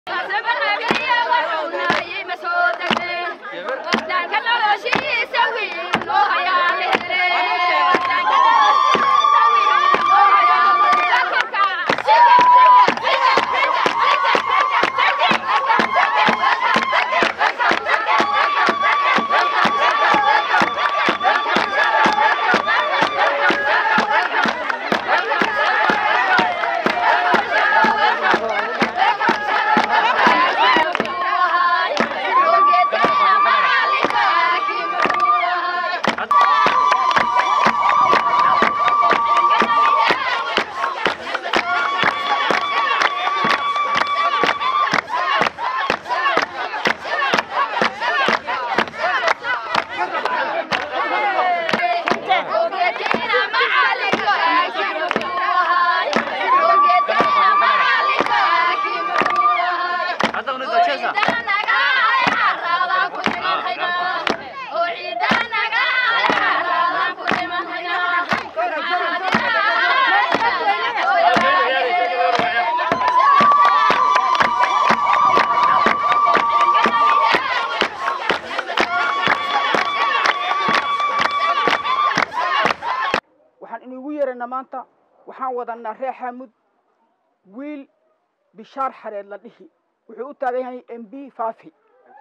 waxaan inugu yeerana maanta waxaan wadanaa reer xaamud wiil bishaar xareed la dhihi wuxuu u taagan yahay m b faafi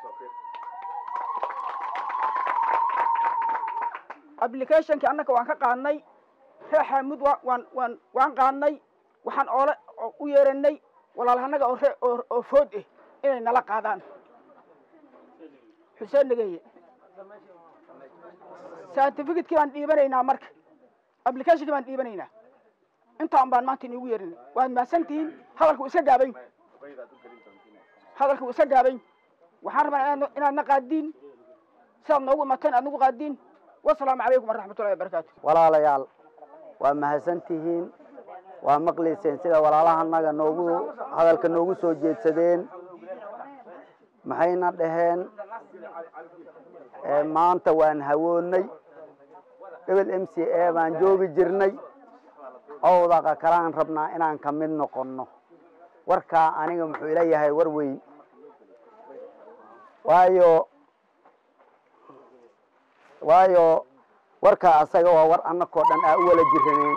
applicationkii annaka waan ka qaadnay reer xaamud wa waan waan waan qaadnay waxaan oole u yeeranay walaalhanaga oo ree oo oo food ah inay nala qaadaan xuseen nageye certificate-kii baan dhiibanaynaa marka applicationkii baan dhiibanaynaa intaan baan maanta inigu yeerinay waad mahadsantihiin hadalka uu iska gaabay hadalka uu iska gaabay waxaan rabaa inaad inaadna qaadiin sidaad noogu imateen aad nagu qaadiin wasalaamu calaykum waraxmatullahi wabarakaatu walaalayaal waa mahadsantihiin waa maqlayseen sida walaalahanaga noogu hadalka noogu soo jeedsadeen maxayna dhaheen maanta waan hawoonnay ebel m c a baan joogi jirnay owdaqa kalaan rabnaa inaan ka mid noqonno warkaa aniga muxuu ila yahay war weyn waayo waayo warkaa asaga waa war annakoo dhan aa u wala jiraneen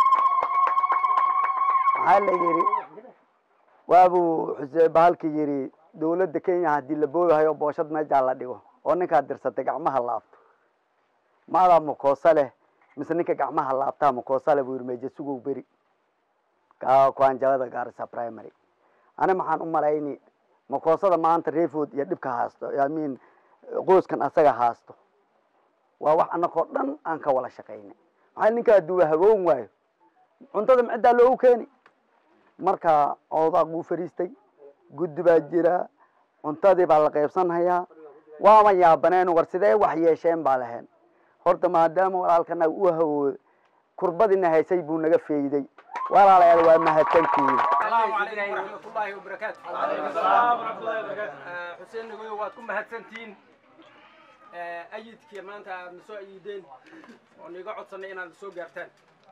maxaa la yidhi waabuu xuseen bahalki yidhi dawladda kenya haddii la boogahayo booshad meejaa la dhigo oo ninkaad dirsatay gacmaha laabto maadaa makoosa leh mise ninka gacmaha laabtaa makoosa leh buu yidhi meeje sugow beri kuanjabada gaarisa primary ani maxaan u malayni makoosada maanta reefood iyo dhibka haasto amin qoyskan asaga haasto waa wax annakoo dhan aan ka wala shaqaynay maxaa ninkaa duuba hagoon waayo cuntada maciddaa loogu keeni marka oodaaq buu fariistay guddi baa jira cuntadii baa la qaybsanhayaa waama yaabaneen war sidee wax yeesheen baa laheen horta maadaama walaalkanaga u hawooda kurbadina haysay buu naga feeyday walaalayaal waa mahadsantihiin السلام عليكم ورحمة الله وبركاته. السلام ورحمة الله وبركاته. حسين نقول واتكم مهتسنتين أيدك ما أنت نسوا أيدين ونيجا عطسنا إن نسوا جرتان.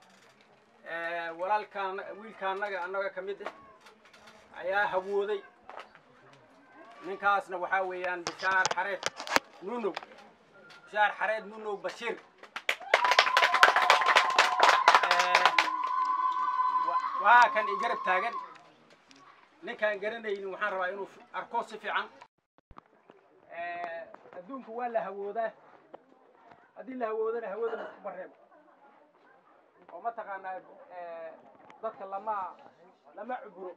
ولا كان ويل كان نجا نجا كمدة أيا هبودي من كاسنا وحاويان بشار حريت نونو بشار حريت نونو بشير waa kan i garab taagan ninkaan garanaynin waxaan rabaa inuu arko si fiican adduunku waa la hawoodaa haddii la hawoodana hawada laskuma reebo oo mataqaanaa dadka lama lama cuburo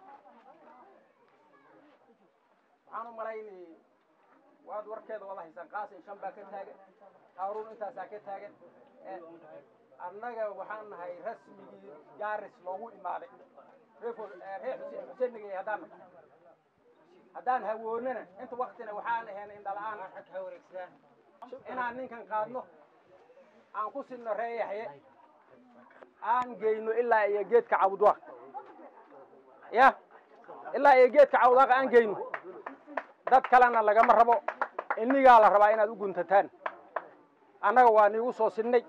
waxaan u malaynay waad warkeeda wada haysaan qaasin shan baa ka taagan haaruun intaasaa ka taagan annaga waxaan nahay rasmigii jaaris loogu imaaday reer xuseen nagay haddaan haddaan hawoonana inta waktina waxaan ahayn indhala-aan inaan ninkan qaadno aan ku sinno ree yaxye aan geyno ilaa iyo geedka cawdwaaq ya ilaa iyo geedka cawdwaaq aan geyno dad kalena lagama rabo inigaa la rabaa inaad u guntataan annaga waa niigu soo sinnay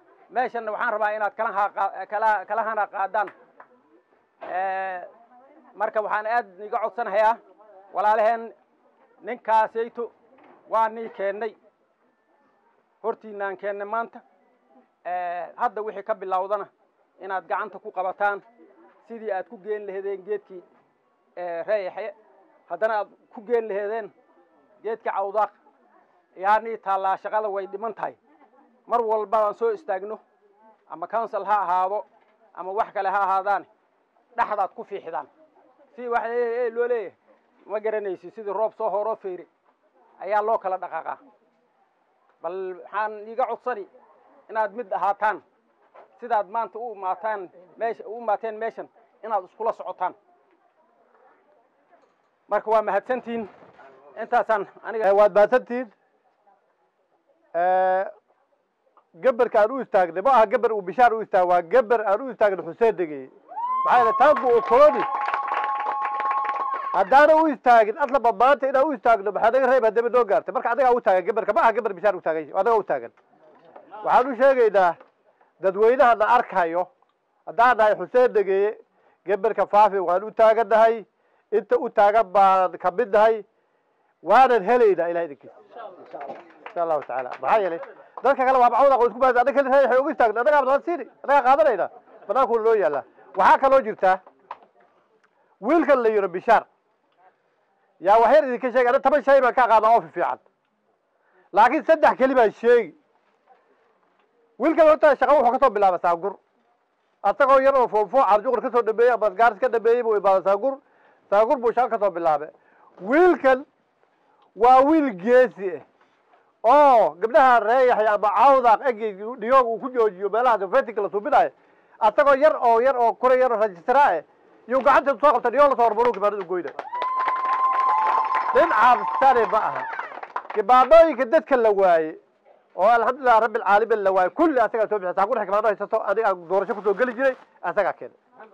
meeshanna waxaan rabaa inaad kala kala kala hana qaadaan marka waxaan aad iga codsanayaa walaalaheen ninkaasayto waa nii keennay hortiinaan keennay maanta hadda wixii ka bilowdana inaad gacanta ku qabataan sidii aad ku geen laheedeen geedkii reeyaxe haddana aad ku geen laheedeen geedkii cawdaaq yaanii taallaa shaqada way dhiman tahay mar walba aan soo istaagno ama council ha ahaado ama wax kale ha ahaadaan dhexdaad ku fiixdaan si wax loo leeyahay ma garanaysi sidii roob soo horoo feyre ayaa loo kala dhaqaaqaa bal waxaan iiga codsani inaad mid ahaataan sidaad maanta u imaataan meesha u imaateen meeshan inaad iskula socotaan marka waa mahadsantihin intaasaan aniga waad mahadsantihiin geberka aan u istaagnay ma aha geber uu bishaar u istaag waa geber aan u istaagnay xuseen degey maxaa yeele taanku okoloni haddaana u istaagin aslaba maanta inaan u istaagno maxaa naga reeb haddaba noo gaartay marka adagaa u taagan geberka ma aha geber bishaar u taagan adagaa u taagan waxaan u sheegaynaa dadweynaha na arkayo haddaan nahay xuseen degeeye geberka faafi waan u taagannahay inta u taagan baan kamid nahay waanan helaynaa ilaha idinkiisa insha allahu tacaala maxaa yeelay dadka kale waa macawda isku baas annaga keli waxay ugu istaagna annagaa badan siini annagaa qaadanayna banaankuuna noo yaallaa waxaa kaloo jirtaa wiilkan la yiro bishaar yaa waxyar idinka sheegi ana toban shay baan ka qaadaa oo fiican laakiin saddex keli baan sheegi wiilkan horta shaqa wuxuu kasoo bilaaba saagur asagoo yar oo foofo carjuqur kasoo dhameeyey ama gaaris ka dhameeyey buu imaada saagur saagur buu shaqa kasoo bilaabay wiilkan waa wiil geesi ah oo gabdhaha reeyaxay ama cawdaaq egi dhiyoog uu ku joojiyo meelaha sofetika la suubinayo asagoo yar oo yar oo kura yar oo rajistraa eh iyuu gacanta soo qabta dhiyoog lasoo hormaru kibaanada goyna nin cabsani ma aha kibaanooyinka dadka la waaye oo alxamdulilah rabbi alcaalamin la waaye kulli asagaa soo bixi saakur kibaano haysato adiga aan doorasho kusoo geli jiray asagaa keenay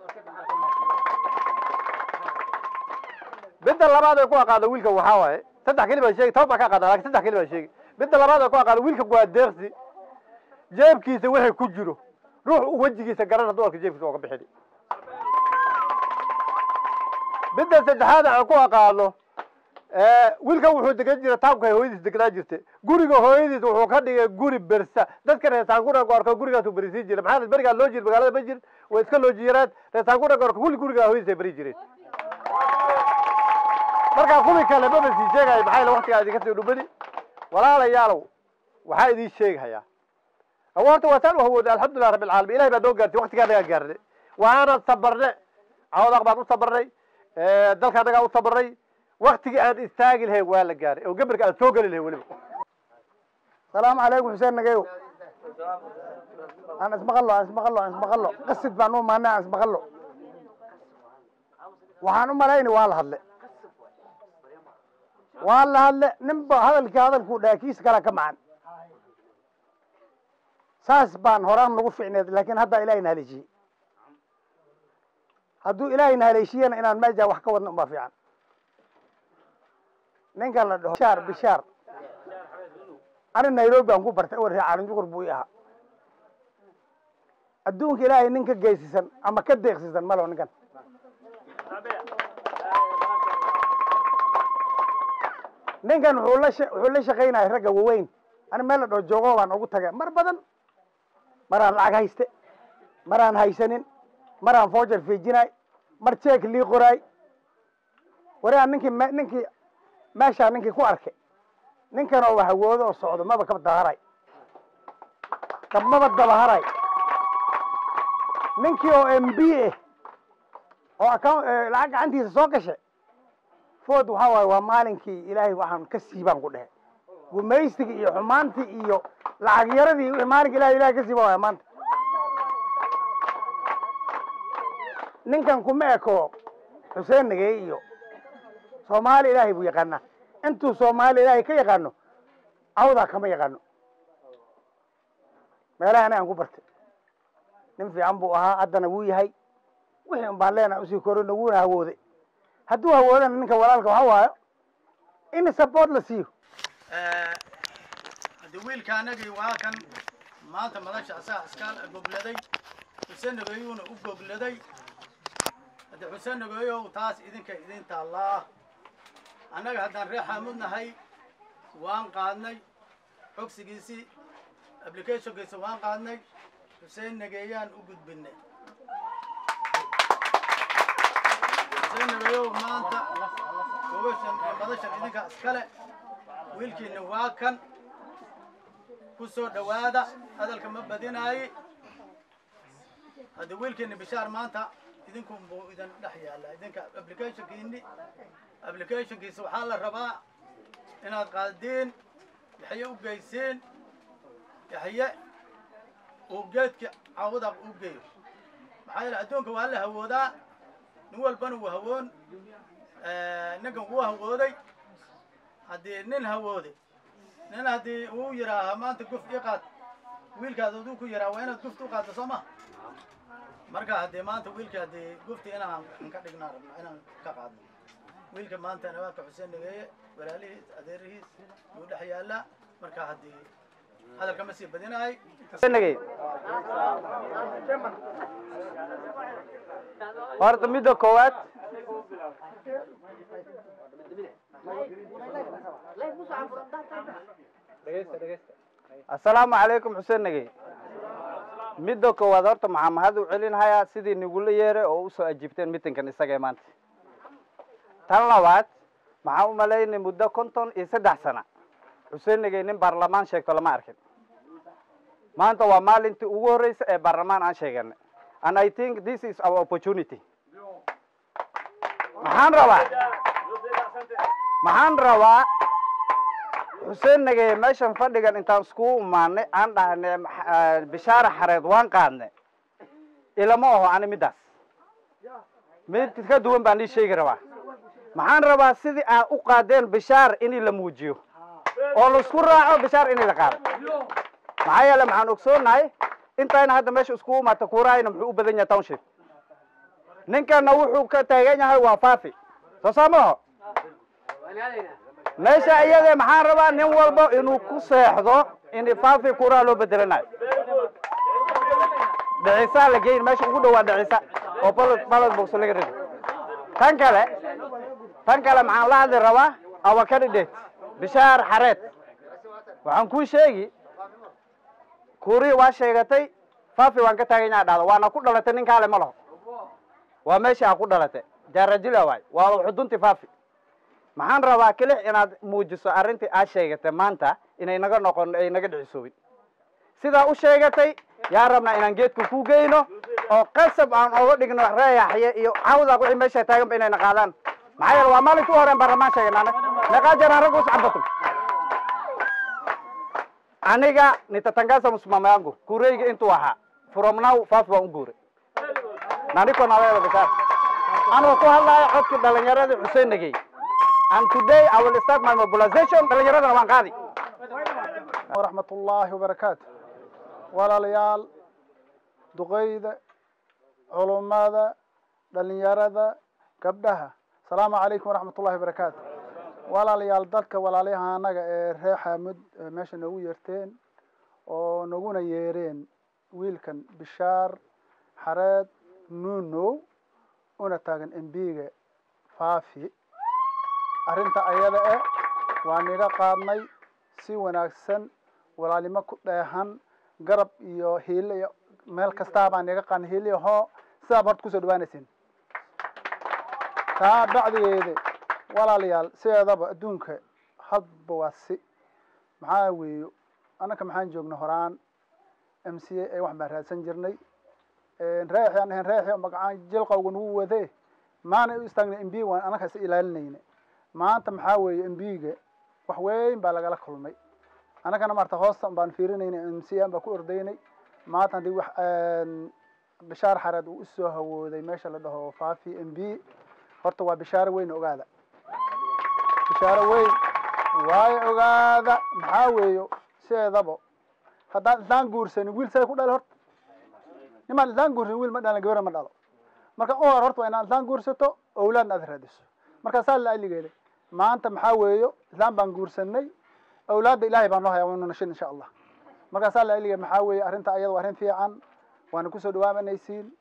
midda labaad ay ku aqaano wiilkan waxaa waaye saddex keli baan sheegi toban baan ka aqaana lakin saddex keli baan sheegi midda labaad ay ku aqaano wiilkan waa deeqsi jeebkiisa wixii ku jiro ruux u wejigiisa garan hadduu arka jeebkiisa ooga bixini midda saddexaad aan ku aqaano wiilkan wuxuu degan jira taabka hooyadiis degnaa jirta guriga hooyadiis wuxuu ka dhigay guri bersa dadka reesaanguna goorka gurigaasuu berisiin jira maxaa berigaa loo jiri magaalada ma jirin way iska loo jiyaraan reesaanguna goorka kulli guriga hooyadiis ay beri jireen markaa kuwii kale maba sii sheegayo maxaa yele waktigaa idinka sii dhumani walaalayaalow waxaa idin sheeghayaa awo horta waa saan u hawooday alxamdulilah rabbi alcaalamiin ilahay baa noo gaartay waktigaa anagaa gaarnay waana sabarne cawdaq baan u sabarnay dalka anagaa u sabarnay waktigii aan istaagi lahayn waa la gaaray oo geberka aan soo geli lahayn weliba salaamu calaykum xuseen nageyo aan ismaqallo aan ismaqallo aan ismaqallo qasid baan u imaanay aan ismaqallo waxaan u malayni waa la hadle waa la hadle ninba hadalkii hadalkuu dhaha kiis kala ka macan saas baan horaan nagu ficneed laakiin haddaa ilaahayna haleeshiyey hadduu ilaahayna haleeshiyena inaan meesha wax ka wadno unbaa fiican ninkan la dhaho bishaar bishaar ani nairobi aan ku bartay war caalinjugur buu i ahaa adduunka ilaahay nin ka geysisan ama ka deeqsisan malo ninkan ninkan wuxuu la wuxuu la shaqaynaya ragga waweyn ani meel la dhaho joogo baan ugu tagay mar badan maraan lacag hayste maraan haysanin maraan foojar fiijinay mar jeek lii qoraay wariaan ninkii me ninkii meeshaa ninkii ku arkay ninkan oo hawoodo oo socdo maba kaba dabaharay maba dabaharay ninkii oo m b ah oo account lacag gacantiisa soo gashay food waxaa waaye waa maalinkii ilaahay waxaan ka siibaan ku dhehe gumaysigii iyo xumaantii iyo lacag yaradii wixii maalinka ilahay ilahay ka siiba waaya maanta ninkan kuma eko xuseen nagey iyo soomaali ilaahay buu yaqaanaa intuu soomaali ilaahay ka yaqaano cawdaa kama yaqaano meelaha anagaan ku bartay nin fiican buu ahaa haddana wuu yahay wixii un baan leenahay usii korona wuuna hawooday hadduu hawoodana ninka walaalka waxa waayo in support la siiyo haddi wiilka anagii waa kan maanta madasha asaa iska gobladay xuseen nageyuuna u gobladay haddii xuseen nageeyow taas idinka idin taallaa annaga haddaan reer xaamud nahay waan qaadnay cogsigiisii applicationkiisa waan qaadnay xuseen nageeyaan u gudbinay xuseen nageeyow maanta gobashan iyo madashan idinka iskale wiilkiina waa kan ku soo dhowaada hadalka ma badinaayi haddii wiilkiina bishaar maanta idinku buu idin dhex yaalla idinka applicationkiini applicationkiisa waxaa la rabaa inaad qaadiin yaxye u geysiin yaxye uu geedka cawda u geeyo maxaa yeele adduunka waa la hawoodaa nin walbana wuu hawoon ninkan wuu hawooday haddii nin hawooday nin haddii uu yidhaaha maanta guf ii qaad wiilkaad aduu ku yidhaha waa inaad gufta u qaaddo soo ma marka haddii maanta wiilka haddii gufti inaan ka dhignaa rabna inaan ka qaadno wiilka maanta nabaadka xuseen nageeye walaalihiis adeerihiis yuu dhex yaallaa marka haddii hadalka ma sii badinaay nagay horta midda koowaad assalaamu calaykum xuseen nagey midda koowaad horta maxaa mahad u celinhayaa sidii nigula yeeray oo usoo ajiibteen mitinkan isagee maanta tan labaad maxaa u malaynay muddo konton iyo saddex sana xuseen nagey nin baarlamaan sheegto lama arkin maanta waa maalintii ugu horreysa ee baarlamaan aan sheeganay and i think this is our opportunity maxaan rabaa maxaan rabaa xuseen nageye meeshan fadhigan intaan iskugu imaanay aan dhahnay max- bishaara xareed waan qaadnay ilama aho ani middaas mid ka duwan baan ii sheegi rabaa maxaan rabaa sidii aad u qaadeen bishaar in la muujiyo oo laisku raaco bishaar in la qaado maxaa yeele maxaan ogsoonahay intayna hadda meesha iskugu imaata kuuraayna muxuu u badan yahay township ninkana wuxuu ka taagan yahay waa faafi soo saa maaho meesha iyade maxaan rabaa nin walba inuu ku seexdo in faafi kuuraa loo bedelanayo dhicisaa la geyn meesha ugu dhawaa dhicisa oo ballot ballot box laga rido tan kale tan kale maxaan la hadli rabaa our candidate bishaar xareed waxaan kuu sheegi kuurii waa sheegatay faafi waan ka taagan yaha dhahdo waana ku dhalatay nin kaale ma laho waa meesha aa ku dhalatay jaarajila waay waa xudunti faafi maxaan rabaa kelix inaad muujiso arrintii aad sheegatay maanta inay naga noqon ay naga dhicisoobin sidaa u sheegatay yaa rabnaa inaan geedka ku geyno oo qasab aan oga dhigno reeyaxye iyo cawda wixii meesha taaganba inayna qaadaan maxaa yeele waa maalinka u horeen baarlamaan sheeganaane meeqaa jeer aan ragga uscabatum aniga nitatangasa msimamo yangu kureyga intuu ahaa from now faafi waan u guuray naniko naweeda bishaar anoo ku hadlaya codkii dhalinyaradii xuseen nagey and today I will start my mobilization dhalinyaradana waan qaadi waraxmat ullaahi wabarakaatu walaalayaal duqeyda culummada dhalinyarada gabdhaha asalaamu calaykum waraxmat ullahi wabarakaatu walaalayaal dadka walaalayaha anaga ee reer xaamud ee meesha noogu yeerteen oo naguna yeereen wiilkan bishaar xareed nuunow una taagan embiga faafi arrinta ayada eh waa niga qaadnay si wanaagsan walaalnimo ku dheehan garab iyo hiile iyo meel kastaa baan niga qaadnay hiile iyo hoo sidaab horta kusoo dhawaanaysin taa bacdigeeda walaalayaal sideedaba adduunka hadba waa si maxaa weeyo annaka maxaan joogna horaan m c a wax baan raadsan jirnay reexi aan ahayn reexi oo magacaan jilqawga nagu wadee maana u istaagnay m b waan annaka is ilaalinayna maanta maxaa weeye m b-ga wax weyn baa lagala kulmay annagana maarta hoosta baan fiirinayna m c an baa ku ordaynay maanta haddii wax bishaar xareed uu usoo hawooday meesha la dhaho faafi m b horta waa bishaaro weyn ogaada bishaaro weyn waayo ogaada maxaa weeyo sideedaba haddaan islaan guursanin wiil say ku dhali horta nimaan islaan guursanin wiil ma dhalan gabara ma dhalo marka u hor horta waa inaad islaan guursato owlaadna aad raadiso marka saa la aligeeda maanta maxaa weeyo islaan baan guursanay awlaadda ilaahay baan noo haya waynu nashin insha allah marka saa la aligeeda maxaa weeye arrinta ayada waa arrin fiican waana kusoo dhawaamanaysiin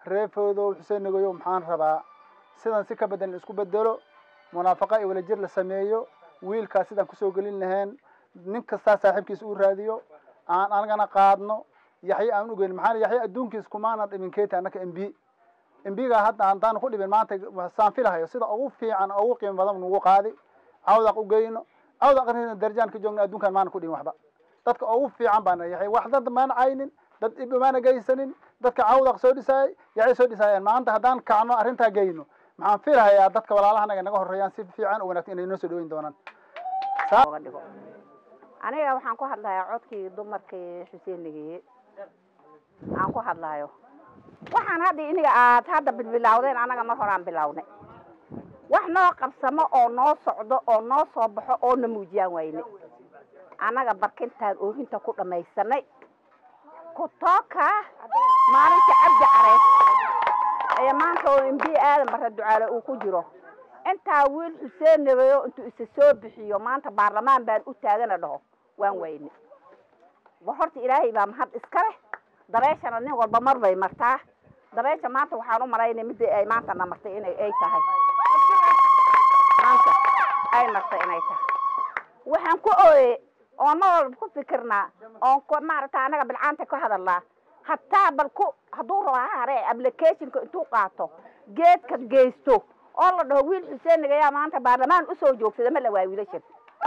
reefoodow xuseen nagoyow maxaan rabaa sidan si ka badan in isku bedelo munaafaqa iyo wadajir la sameeyo wiilkaas sidaan kusoo gelin lahayn nin kastaa saaxiibkiisa uu raadiyo aan anagana qaadno yaxye aan ugeyn maxaa yaxye adduunkiis kumaana dhimin keeta annaka m b m b-ga hadda haddaan ku dhibin maanta saan filahayo sida ugu fiican ugu qiimo badan nagu qaadi cawdaq ugeyno cawdaq darajaan ka joogno adduunkan maana ku dhibin waxba dadka ugu fiican baana yaxye wax dad maana caynin dad dhib maana geysanin dadka cawdaq soo dhisaayay yaxye soo dhisaayeen maanta haddaan kacno arrintaa geyno maxaan filahayaa dadka walaalahanaga naga horeeyaan si fiican oo wanaagsan inay noo soo dhaweyn doonaan oga dhigo aniga waxaan ku hadlayaa codkii dumarkii xuseen nageye aan ku hadlayo waxaan hadda iniga aad hadda bilbilawdeen anaga mar horaan bilawnay wax noo qabsamo oo noo socdo oo noo soo baxo oo na muujiyaan wayne annaga barkintaan oohinta ku dhamaysanay kutooka maalinta cabdi careed ee maanta oo mb aadan barre ducaale uu ku jiro intaa wiil xuseen nabeyo intuu isa soo bixiyo maanta baarlamaan baan u taagana dhaho waan wayne war horta ilaahay baa mahad iska leh dabeeshana nin walba mar bay martaa dabeesha maanta waxaan u malaynay midda ay maanta na martay inay ay tahay maanta ay martay inay tahay waxaan ku ooye oon mar walba ku fikirnaa oon ku maaragta annaga bilcaanta ka hadalnaa hataa bal ku hadduu rabo ha hare applicationka intuu qaato geedka geysto oo la dhaho wiil xuseen nagayaa maanta baarlamaan usoo joogsada ma la waa wiilashan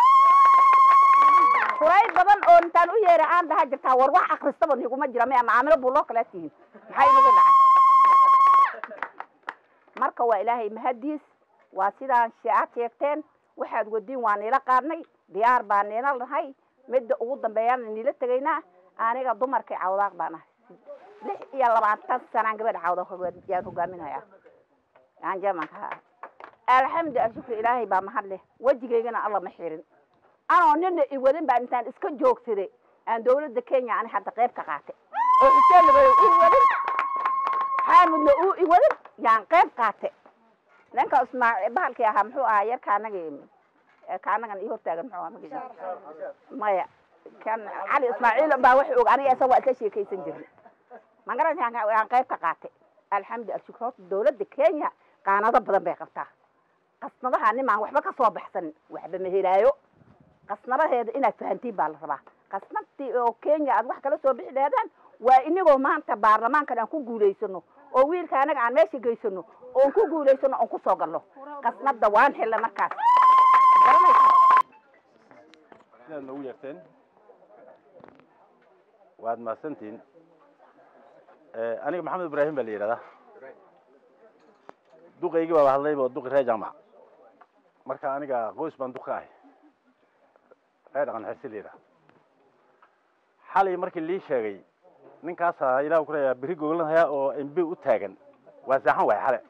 furay badan oo intaan u yeera aan dhaha jirtaa war wax akristaba niguma jira maya macaamilo buuloo kala tihiin maxay inagu dhacay marka waa ilaahay mahadiis waa sidaan aad sheegteen waxaad wadiin waa niila qaadnay diyaar baa niila nahay midda ugu dambeeyana niila tegaynaa aniga dumarkii cawdaaq baan ahay lix iyo labaatan sanaan gabadha cawdaaq yaan hogaaminaya aan jamanka alxamdu ashukri ilaahay baa mahad leh wejigaygana alla ma xirin anoo nina iwadin baan intaan iska joogsaday aan dawladda kenya ani hadda qayb ka qaatay oo xuseen nabayo ii wadin xaamudna uu iwadin yaan qayb qaatay ninka ismaaciil bahalkii ahaa muxuu ahaa yarka anagi ka anagan ii hortaagan muxuu ahaa magaciisa maya kan cali ismaaciil baa wax og aniga isaga waa isla sheekaysan jirnay magaranayaan aan qayb ka qaatay alxamdu ashukri horta dawladda kenya qaanado badan bay qabtaa qasnadaha nimaan waxba ka soo baxsanin waxba ma helaayo qasnadaheeda inaad fahantiin baa la rabaa qasnadtii oo kenya aad wax kala soo bixi laheedaan waa inagoo maanta baarlamaankan aan ku guulaysano oo wiilka anaga aan meesha geysano oon ku guulaysano oon kusoo galno qasnada waan xilla markaas sidaad noogu yeerteen waad mahadsantihin aniga maxamed ibraahim baa la yidhahdaa duqaygii baaba hadlayba oo duqi reer jaamac marka aniga qoys baan duq ka ahay reer dhaqan xirsi la yidhaha xalay markii lii sheegay ninkaasaa ilah ku leeyaa beri goglanhaya oo mb u taagan waa saaxan waay xale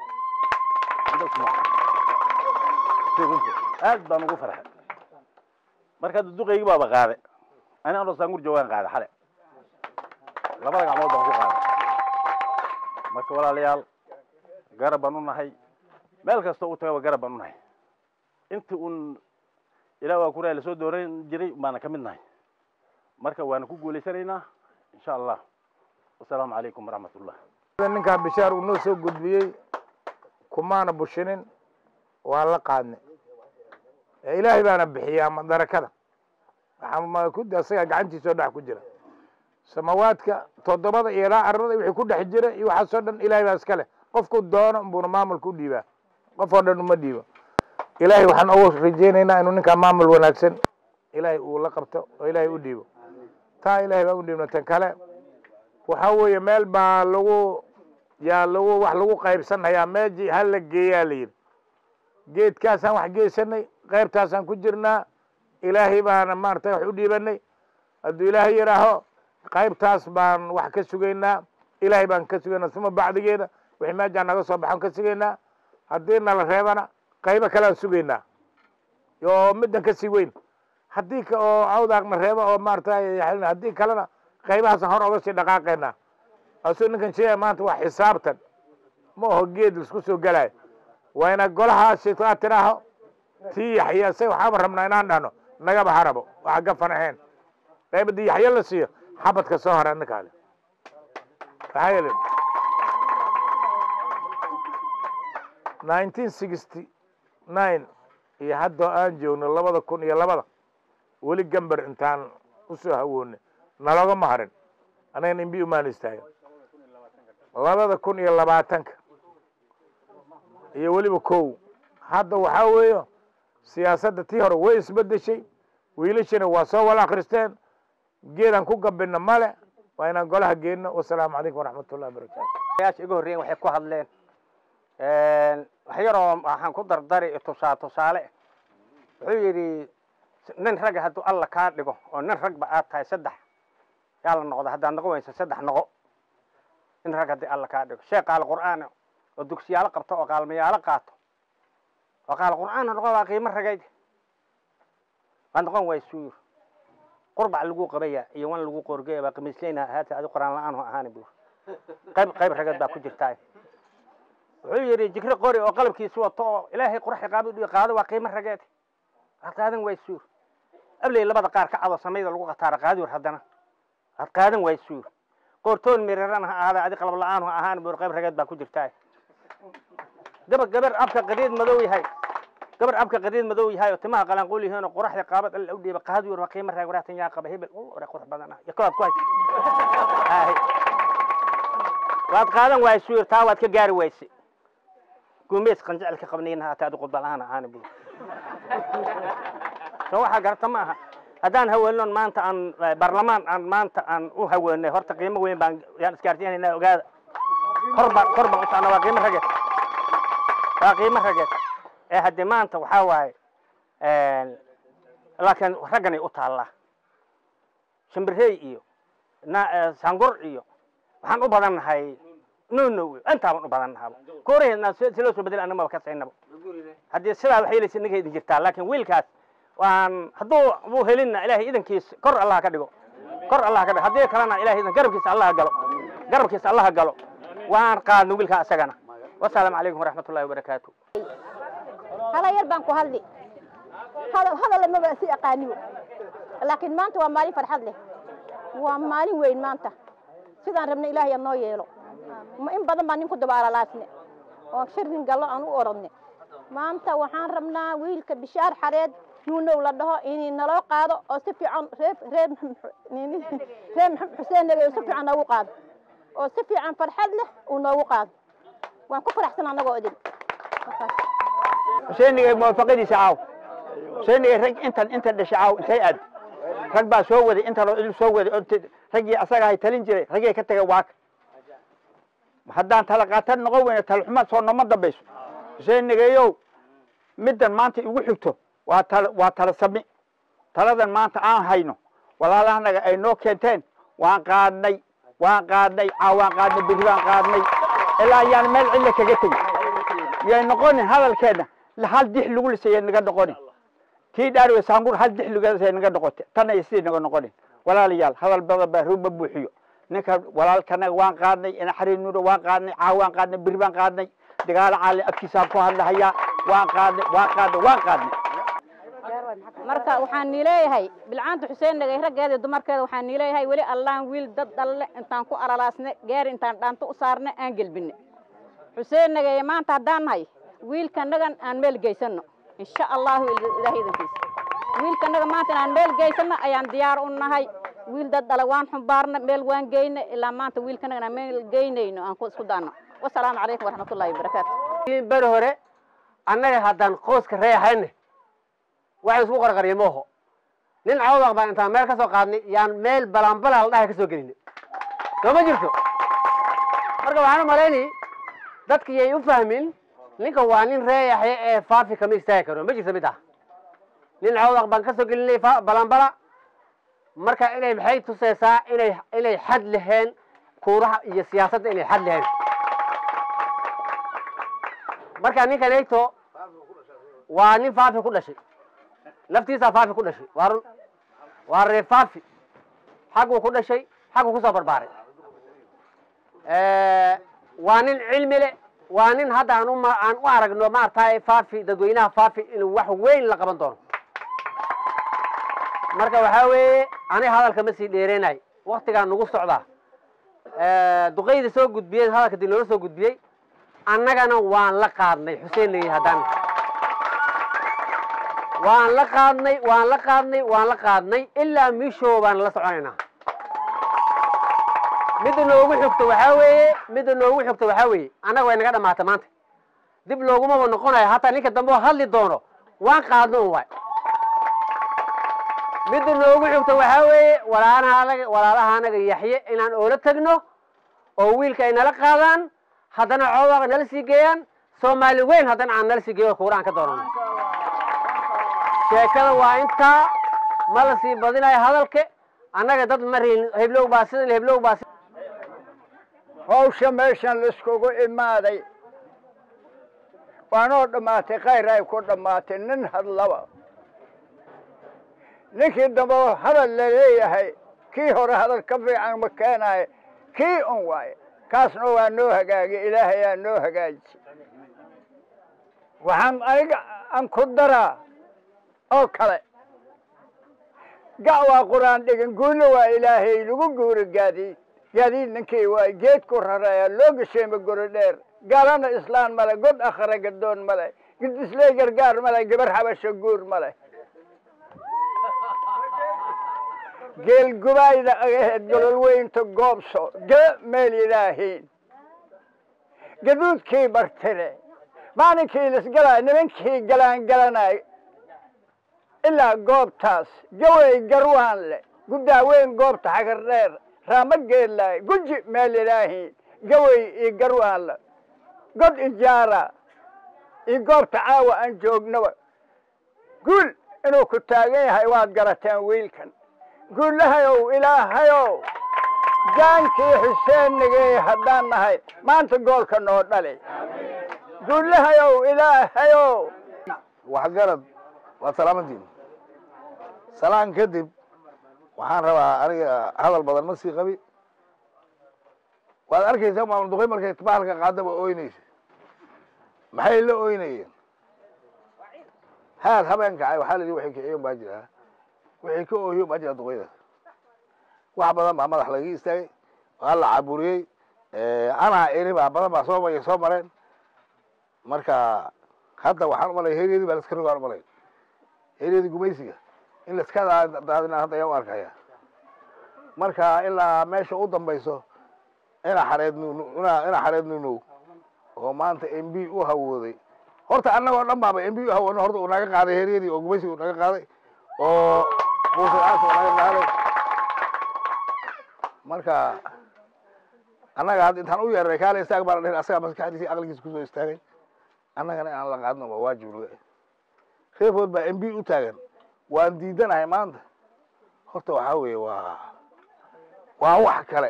aad baan ugu farxay marka hadda duqaygii baaba qaade ani anoo saangur joogaan qaada xale labada gacmood baan ku qaaday marka walaalayaal garab baan u nahay meel kasta u tagaba garab baan u nahay intii un ilah waa kuraa lasoo dooran jiray baana ka mid nahay marka waana ku guulaysanaynaa insha allah wasalaamu calaykum waraxmat ullah ninkaa bishaar uu noo soo gudbiyey kumaana bushinin waa la qaadnay ilaahay baana bixiyaa madarakada waxaa isagaa gacantiisoo dhex ku jira samawaadka toddobada iyo ilaa arada wixii ku dhex jira iyo waxaasoo dhan ilahay baa iska leh qofku doono buuna maamulka u dhiibaa qof oo dhan uma dhiibo ilaahay waxaan ugu rajaynaynaa inuu ninkaa maamul wanaagsan ilaahay uu la qabto oo ilaahay u dhiibo taa ilaahay baa u dhiibna tan kale waxa weeye meel baa lagu yaa lagu wax lagu qaybsanhayaa meeji ha la geeyaa la yidhi geedkaasaan wax geysanay qaybtaasaan ku jirnaa ilaahay baana maaragtay wax u dhiibanay hadduu ilaahay yidhaaho qaybtaas baan wax ka sugaynaa ilaahay baan ka sugaynaa uma bacdigeeda wixii meejaa naga soo baxan ka sugaynaa haddii nala reebana qaybo kalean sugaynaa oo middan kasii weyn haddii oo awdaaqna reeba oo maaragtay haddii kalena qaybahaasaan hor oga sii dhaqaaqaynaa asuu ninkan sheegaya maanta waa xisaabtan ma aho geed laisku soo gelaayo waa ina golaha shaytaan tiraaho tii yaxya isaga waxaaba rabnaa inaan dhahno nagaba harabo waxa gafan ahayn qaybadii yaxya la siiyo xabadka soo hara ninkaale maxaa yeele nineteen sixty nine iyo haddoo aan joogno labada kun iyo labada weli gamber intaan usoo hawoonay nalogama harin anagana imbi umaan istaagan labada kun iyo labaatanka iyo weliba kow hadda waxaa weeyo siyaasadda tii hore way isbedeshay wiilashana waa soo wala akristeen geedaan ku gabina male waa inaan golaha geenno wasalaamu calaykum waraxmat ullahi wabarakatu yaasha iga horreeyen waxay ku hadleen wax yaroo waxaan ku dardari tusaa tusaale wuxuu yidhi nin ragga hadduu alla kaa dhigo oo nin ragba aad tahay saddex yaa la noqda haddaad noqon waysa saddex noqo nin rag haddii alla kaa dhigo sheekh qaal qur'aan oo dugsiyaalo qabto oo qaalmayaalo qaato oo qaal qur'aana noqo waa qiimo ragayd waad noqon way suur qurbac lagu qabaya iyo wan lagu qorgaya baa qamiisleyna haata adi quraan la-aan ho ahaani buur qayb qayb ragad baa ku jirtaa wuxuu yidhi jikri qori oo qalabkiisu wato oo ilaahay quraxi qaaba dhiyo qaado waa qiimo rageed waad qaadan way suur abley labada qaar ka cado samayda lagu qataara qaadi war haddana waad qaadan way suur qoortoon miriran ha ahaada adi qalab la-aan ho ahaani buur qayb rageed baa ku jirtaa gabar gabar abka qadiid madow yahay gabar abka qadiid madow yahay oo timaha qalanqool yihiin oo quraxda qaabad alla u dhiiba qaadi war waa qiimo raag waraatan yaa qaba hebel ore qurux badan ah iyo kawaad ku hay waad qaadan waay suur taa waad ka gaari wayse gumeys qanjecel ka qabnayna haata adi qudba la-aan ahaani buur so waxaa garata ma aha haddaan haweenon maanta aan baarlamaan aan maanta aan u haweenay horta qiimo weyn baan yaan isgaarsiinayna ogaada kor baan kor baan u socnaa waa qiimo rageed waa qiimo rageed ee haddii maanta waxaa waaye laakiin ragganay u taallaa shimbirey iyo na sangur iyo waxaan u badan nahay no no intaabaan u badan nahaba kooraheenna si loo soo bedel anamaba ka saynaba haddii sidaa wax yeelaysa inaga idin jirtaa laakiin wiilkaas waan hadduu uu helinna ilaahay idankiis kor allah ka dhigo kor allah ka dhigo haddii kalena ilahay idan garabkiisa allah galo garabkiisa allah galo waan qaadno wiilkaa isagana wasalaamu calaykum waraxmat ullahi wabarakaatu hala yar baan ku hadli hadal hadal maba si aqaanibo laakiin maanta waa maalin farxad leh waa maalin weyn maanta sidaan rabna ilaahay noo yeelo ma in badan baan nin ku dabaalalaasne oo shirin gallo aan u orodne maanta waxaan rabnaa wiilka bishaar xareed nuunow la dhaho inay naloo qaado oo si fiican reer reer reer maxamed xuseen nabi si fiican noogu qaado oo si fiican farxad leh uu noogu qaado waan ku faraxsan annagoo idin xuseenigay muwaafaqadiisa caaw xuseenigay rag intan intan dhashay caaw intay aad rag baa soo waday intan oo idil soo waday oo raggii asaga hay talin jiray raggay ka tagay waaka haddaan tala qaatan noqon weyne tala xuma soo nooma dambayso xuseenigayow middan maanta igu xigto waa tala waa tala sami taladan maanta aan hayno walaalahanaga ay noo keenteen waan qaadnay waan qaadnay caaw waan qaadnay berri baan qaadnay ilaa ayaan meel cilla kaga tegin yay noqonin hadalkeena hal dix lagu lisayay naga noqonin tii dhaarwe saangur hal dix lugasay naga noqote tana iyo sidii naga noqonin walaalayaal hadal badan baa ruuma buuxiyo ninka walaalkanaga waan qaadnay inaxari nuuro waan qaadnay caaw waan qaadnay berri baan qaadnay dagaalo caali afkiisaan ku hadlahayaa waan qaadnay waan qaadnay waan qaadnay marka waxaan nii leeyahay bilcaanta xuseen nagay raggeeda dumarkeeda waxaan nii leeyahay weli allaan wiil dad dhalle intaan ku alalaasne gaari intaan dhaanto u saarne aan gelbine xuseen nagay maanta haddaan nahay wiilkanagan aan meel geysano insha allahu ilaahay idankiisa wiilkanaga maanta inaan meel geysano ayaan diyaar u nahay wiil dad dhale waan xumbaarna meel waan geyna ilaa maanta wiilkanaga inaan meel geynayno aan ku isku daano wasalaamu calaykum waraxmatullahi wabarakaatu beri hore annaga haddaan qoyska reexayne waxaan isku qarqariya mooho nin cawdaq baan intaan meel ka soo qaadnay yaan meel balanbalaa la dhahay ka soo gelinay soo ma jirto marka waxaan u malaynay dadka yay u fahmin ninka waa nin reeyaxya ee faafi kama istaagi karo ma jirto mid ah nin cawdaq baan ka soo gelinay balanbala marka inay maxay tusaysaa inay inay xad laheen kuuraha iyo siyaasadda inay xad laheen marka ninka neegto waa nin faafi ku dhashay laftiisaa faafi ku dhashay waa run waa ree faafi xagguu ku dhashay xagguu kusoo barbaaray waa nin cilmi le waa nin hadda aan uma aan u aragno maaragtay faafi dadweynaha faafi inuu wax weyn la qaban doono marka waxaa weeye ani hadalka ma sii dheereenay waktigaa nagu socdaa duqayda soo gudbiyey hadalka dib loola soo gudbiyey annagana waan la qaadnay xuseen leeyahay haddaan waan la qaadnay waan la qaadnay waan la qaadnay ilaa miishow baan la soconaynaa midda noogu xigto waxaa weeye midda noogu xigto waxaa weeye annaga way naga dhamaatay maanta dib loogumaba noqonayo hataa ninka dambe oo hadli doono waan qaadno un waay midda noogu xigto waxaa weeye walaalaha walaalaha anaga yaxye inaan oola tegno oo wiilka ay nala qaadaan haddana coodaqa nala sii geeyaan soomaali weyn haddana aan nala sii geeyo kuura aan ka doonano sheekada waa intaa ma la sii badinayo hadalka annaga dad ma rihin heblow baa sidan heblow baa si hawsha meeshan laiskugu imaaday waanoo dhammaatay khayr ay ku dhammaatay nin hadlaba ninkii dambe oo hadal la leeyahay kii hore hadal ka fiican ma keenaayo kii un waaye kaasna waa noo hagaagay ilaahayaa noo hagaajisay waxaan aniga aan ku daraa oo kale ga' waa qur-aan dhigan guulna waa ilaahay lagu guura gaadiid gaadiid ninkii waa geed ku rareeya loo gasheema guri dheer gaalana islaan male god akhara gadoon male gidisley gargaar male gabar xabasho guur male geel gubaayda agaheed golol weynta goobso gala meel ilaahiin gaduudkii bartire maalinkii lisgalay nimankii galaan galanay ilaa goobtaas gawey garwaan le guddaaweyn goobta xagar dheer raama geedlaay guji meel ilaahiin gawey iyo garwaan le god ijaara iyo goobta caawa aan joognaba guul inuu ku taagan yahay waad garateen wiilkan guulahayow ilaahayow jaankii xuseenigay haddaan nahay maanta goolka noo dhali guulahayow ilaahayow waxgarad waa salaamantiin salaan kadib waxaan rabaa aniga hadal badan ma sii qabi waad arkaysaa maamul duqey markay bahalka qaadaba ooynaysa maxay la ooynayeen haad habeen kacay waxaa la yidhi waxay kiciyon baa jiraa wixii ka oohiyo baa jira duqeyda wax badan baa madax laga istaagay waa la caburiyey anaa eri baa badan baa soo maya soo mareen marka hadda waxaan umalaya heryadii baa laska rogaan umalay heryadii gumaysiga in laiska daadina hadda ayaa u arkaya marka ilaa meesha u dambayso ina xareed ina xareed nunow oo maanta m b u hawooday horta annagoo dhan baaba m b u hawoodna horta uu naga qaaday heryadii oo gumaysiga uu naga qaaday oo muuse aasa uu naga qaaday marka annaga hadda intaan u yeernay kaale istaag baan dhihin asagaa maskaxdiisi aqligiisa kusoo istaagay annagana inaan la qaadno waa waajib laga reefood baa m b u taagan waan diidanahay maanta horta waxaa weeye waa waa wax kale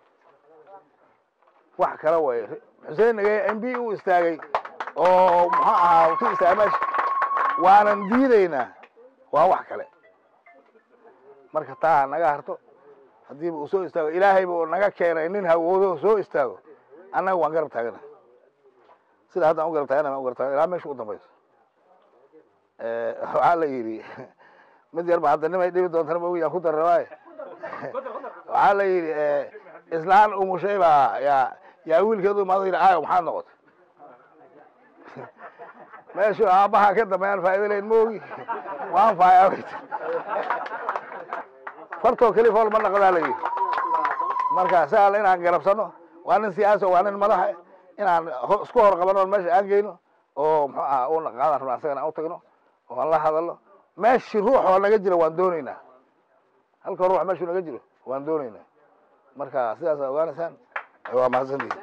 wax kale way xuseen nagay m b u istaagay oo muxuu ahaa ku istaagay meesha waanan diidaynaa waa wax kale marka taa naga harto haddiiba uu soo istaago ilaahayba uu naga keenay nin hawoodo soo istaago annaga waan garab taagana sida hadda aan u garab taagana waan u garab taagana ilaa meesha u dambayso waxaa la yidhi mid yar ba hadda nimay dhibi doontana maogi aan ku darrawaaye waxaa la yidhi islaan umushay baa yaa yaa wiilkeedu imaado yidhi aayo maxaad noqotay meeshu aabbaha ka dambeeyaan faa'ido leyn maogi waan faaya fartoo keli fool ma naqdaa la yidhi marka saal inaan garabsano waa nin siyaasi waa nin madaxa inaan isku hor qabano meesha aan geyno oo muxuu aha una qaadan rabna asagana aan u tagno oo aan la hadalno meeshii ruux oo naga jira waan doonaynaa halka ruux meeshuu naga jiro waan doonaynaa marka sidaas aa ogaanaysaan waa mahadsantihin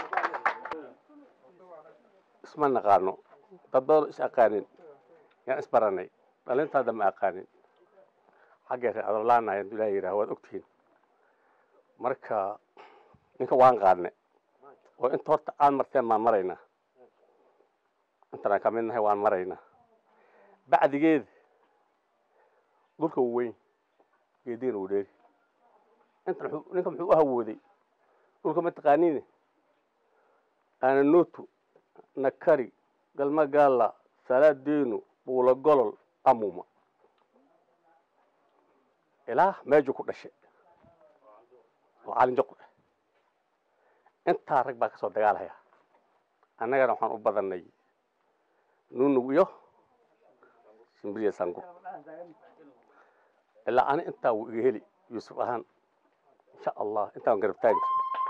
isma naqaano dad badan is aqaanin yaan isbaranay dhalintaada ma aqaanin xaggeesa adolaanahay hadduu ilaha yidhaha waad ogtihiin marka ninka waan qaadne oo inta horta aad marteen baan maraynaa intanaan ka mid nahay waan maraynaa bacdigeeda dhulka uu weyn geediina uu dheeri intan ninka muxuu u hawooday dhulka ma taqaaniine aananotu nakari galmagaala salaadeenu buula golol amuma ilaa meejuu ku dhashay oo caalinjaqu ah intaa rag baa ka soo dagaalhaya annagana waxaan u badannay nunug iyo shimbiriya sangur ilaa ani intaa wuu iga heli yuusuf ahaan insha allah intaan garab taagi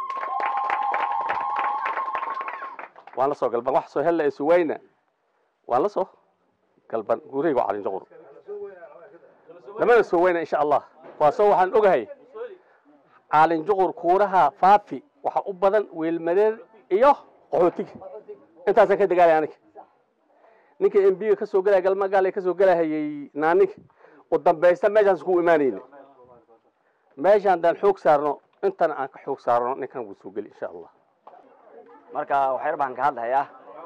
waan la soo galban wax soo hella isu wayna waan la soo galban gurayga calin juqur lamana soo wayna insha allah waa soo waxaan ogahay caalin juqur kuuraha faafi waxa u badan weelmareer iyo qaxootiga intaasaan ka dagaalay aniga ninka embiga ka soo galaya galmagaal ka soo galahayay naaninka u dambaysta meeshaan isku imaanayna meeshaan daan xoog saarno intana aan ka xoog saarno ninkan wuu soo geli insha allah marka waxyar baan ka hadlahayaa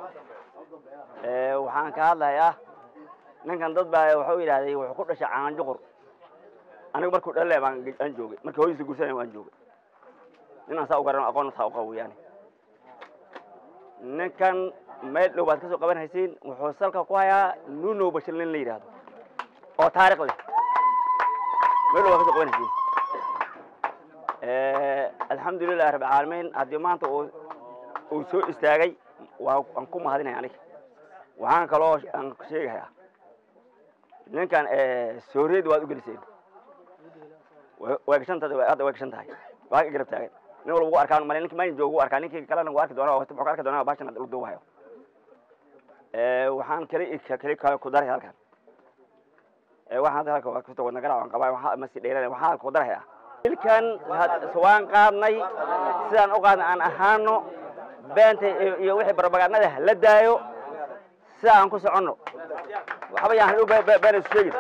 waxaan ka hadlahayaa ninkan dad baa waxau yidhahday wuxuu ku dhashay caan juqur aniga markuu dhalle baan aan joogay markii hooyadiisa gursanay waan joogay ninaan saa u garan aqoon saa u qabo weeyaane ninkan meel dhow baad ka soo qaban haysiin wuxuu salka ku hayaa nuno bashir nin la yidhaahdo oo taariikh leh meel dhow baad ka soo qaban haysiin alxamdulilahi rabbi caalamiin haddii maanta uu uu soo istaagay waa aan ku mahadinaya aniga waxaan kaloo aan sheegayaa ninkan sooriyada waad u geliseen way gashan tahay hadda way gashan tahay waa ka garab taagan nin walba ugu arkaan male ninki maalin joogu arkaa ninkii kalena wuu arki doonaa wuxuu ka arki doonaa baashan hadda uu hayo waxaan kali kali kale ku daray halkan waxaan hadda halka kuta wadna garaac aan qabaa waxaa masi dheerana waxaan ku daraya ilkan waan qaadnay sidaan u qaadnay aan ahaano beenta iyo wixii barbagaadnada la daayo sida aan ku soconno waxba yaan hadhow been isu sheegin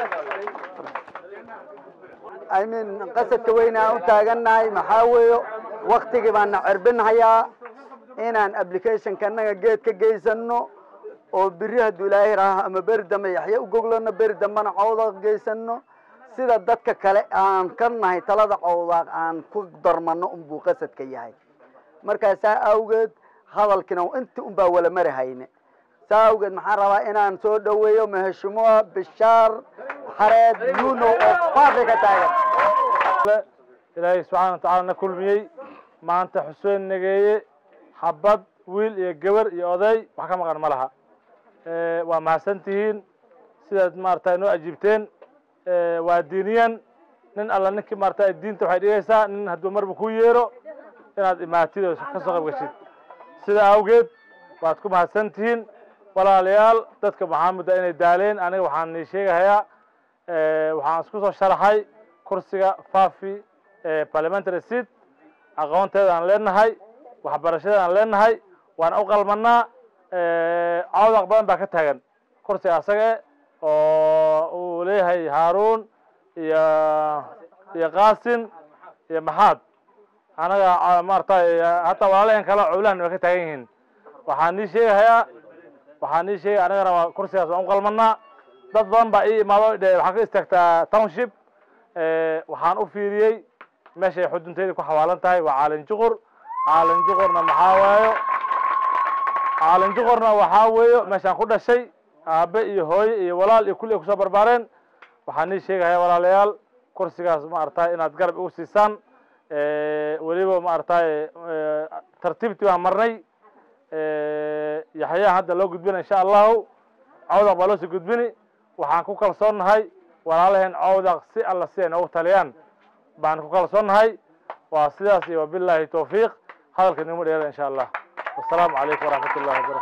I mean qasadka weyn aan u taagannahay maxaa weeyo waktigii baana cerbinhayaa inaan applicationka annaga geed ka geysano oo biri hadduu ilaahay raaho ama beri dambe yaxya u goglano beri dambena cawdaaq geysano sida dadka kale aan ka nahay talada cawdaaq aan ku darmano unbuu qasadka yahay markaa saa awgeed hadalkina inti unbaa wala mari hayne saa awgeed maxaan rabaa inaan soo dhoweeyo maheshimoa bishaar xareed nuno oo faafi ka taagan ilaahay subxaana watacaala na kulmiyey maanta xuseen nageeye habad wiil iyo gabar iyo oday wax ka maqan ma laha waa mahadsan tihiin sidaad maarata noo ajiibteen waa diiniyan nin alla ninkii maarata diinta waxay dhigaysaa nin hadduu marba ku yeero inaad imaatid oo ka soo qayb gashid sida awgeed waad ku mahadsan tihiin walaalayaal dadka maxaamuda inay daaleen aniga waxaan nii sheegahayaa waxaan isku soo sharaxay kursiga fafi parliamentary seat aqoonteeda aan leenahay waxbarashada aan leenahay waana u qalmanaa cawdaq badan baa ka taagan kursiga asaga oo uu leeyahay haaruun iyo iyo qaasin iyo maxaad anaga maaragtay hataa walaalaheen kale cowlahan waa ka taagan yihiin waxaan nii sheegahayaa waxaan nii sheegay anigana waa kursigaas waan u qalmanaa dad badan baa ii imaado dhe waxaan ka istaagtaa township waxaan u fiiriyey meeshay xudunteyda ku xawaalan tahay waa caalin juqur caalin juqurna maxaa waayo caalin juqurna waxaa weeyo meeshaan ku dhashay aabe iyo hooye iyo walaal iyo kulli ay kusoo barbaareen waxaan nii sheegaya walaalayaal kursigaas maaragtay inaad garab igu siisaan weliba maaragtay tartiibtii baan marnay yaxyaha hadda loo gudbina insha allahu cawdaq baa loo sii gudbini waxaan ku kalsoonnahay walaalaheen cawdaq si alla si ay noogu taliyaan baan ku kalsoonnahay waa sidaas iyo wabilaahi tawfiiq hadalka nigma dheera insha allah wasalaamu calaykum waraxmat ullahi wabarakatu